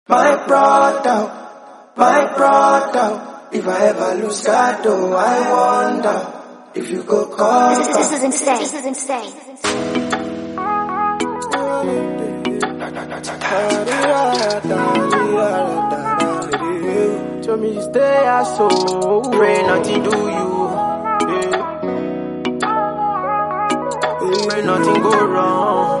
My brother, my brother, if I ever lose God, oh, I wonder if you go call. This, this is insane. This is insane. Show me stay as so pray nothing do you. Yeah. Pray nothing go wrong.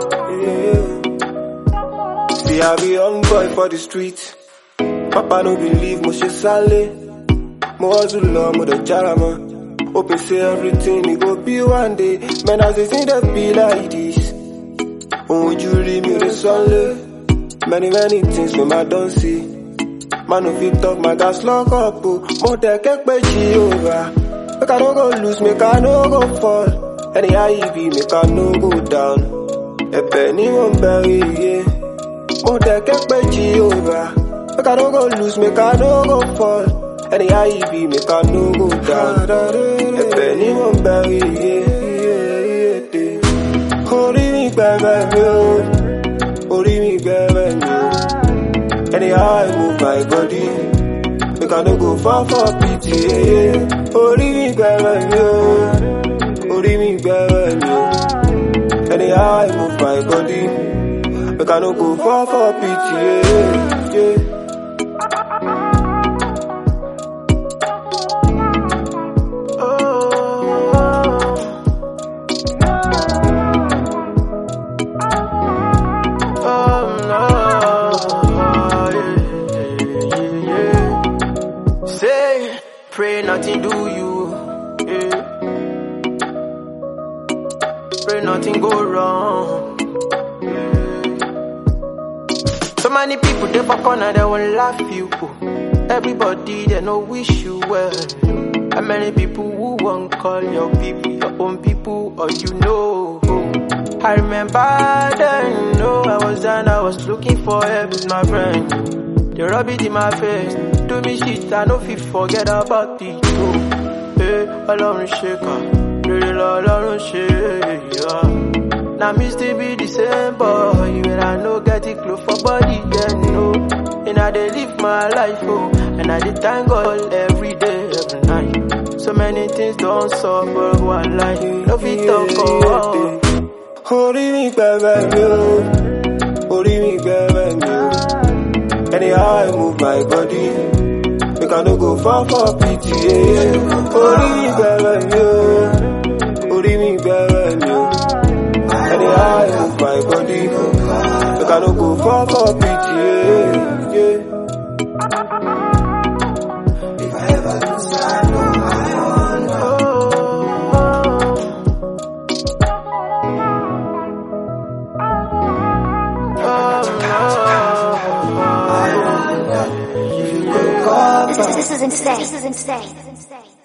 See, I be young boy for the street. Papa no believe mo ṣe sálé. Mo hustle lọ, mo dẹ̀ jára mọ́. Hoping say everything e go be one day. Man, as they think they be like this. Ohun ojú rí mi ò lè sọ́lé. Many many things wey ma don see. Man no fit talk, my gas lock up o. Mo tẹ̀ kẹ́pẹ́ Jehovah. Make I no go lose, make I no go fall. Anyhow e be, make I no go down. Ẹ̀bẹ̀ ni mo ń bẹ̀rẹ̀ iye. Mo tẹ̀ kẹ́pẹ́ Jehovah. Make I no go lose, make I no go fall. Anyhow e be, make I no go down. Ẹ̀bẹ̀ ni mo ń bẹ̀rẹ̀ iye. Orí mi gbẹ̀gbẹ̀ mi o. Orí mi gbẹ̀gbẹ̀ mi o. Anyhow I move my body. Make I no go fall for pity. Orí mi gbẹ̀gbẹ̀ mi o. Orí mi gbẹ̀gbẹ̀ mi o. Anyhow I move my body. Make I no go fall for pity. Yeah, yeah. Oh no. Yeah, yeah, yeah. Say pray nothing do you. Yeah. Pray nothing go wrong. So many people they for corner they won't laugh you. Everybody they no wish you well. And many people who won't call your people your own people or you know. I remember then, no, I was down, I was looking for help with my friend. They rub it in my face, do me shit, I no fit forget about it too. Hey, Ọlọ́run ṣe kà, rere lọ́lọ́run ṣe yá. Now me still be the same boy, when I no get it close for body, then no. And I dey live my life, oh, and I dey thank God every day, every night. So many things don't solve, but one life, no fit talk, oh. Orí mi gbẹ̀gbẹ̀ mi o. Orí mi gbẹ̀gbẹ̀ mi o. Anyhow I move my body. Make I no go fall for pity. Yeah. Orí mi gbẹ̀gbẹ̀ mi o. Orí mi gbẹ̀gbẹ̀ mi o. Anyhow I move my body. Make I no go fall for pity. Yeah. Yeah. If I ever lose God, no, I wonder. If you go call This, this is insane. This is insane.